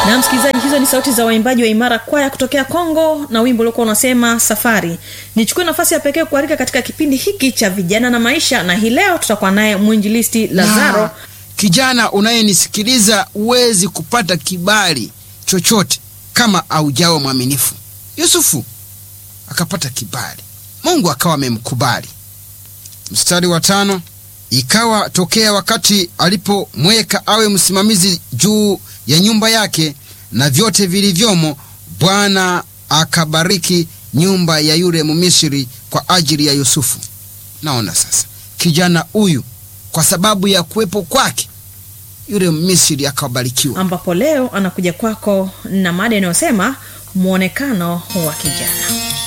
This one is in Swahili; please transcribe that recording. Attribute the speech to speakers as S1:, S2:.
S1: na msikilizaji hizo ni sauti za waimbaji wa imara kwaya kutokea kongo na wimbo uliokuwa unasema safari nichukue nafasi ya pekee kualika katika kipindi hiki cha vijana na maisha na hii leo tutakuwa naye mwinjilisti lazaro
S2: Na, kijana unayenisikiliza huwezi kupata kibali chochote kama aujawa mwaminifu yusufu akapata kibali mungu akawa amemkubali mstari wa tano ikawa tokea wakati alipomweka awe msimamizi juu ya nyumba yake na vyote vilivyomo bwana akabariki nyumba ya yule mumisri kwa ajili ya yusufu naona sasa kijana huyu kwa sababu ya kuwepo kwake yule misri akabarikiwa
S1: ambapo leo anakuja kwako na mada inayosema mwonekano wa kijana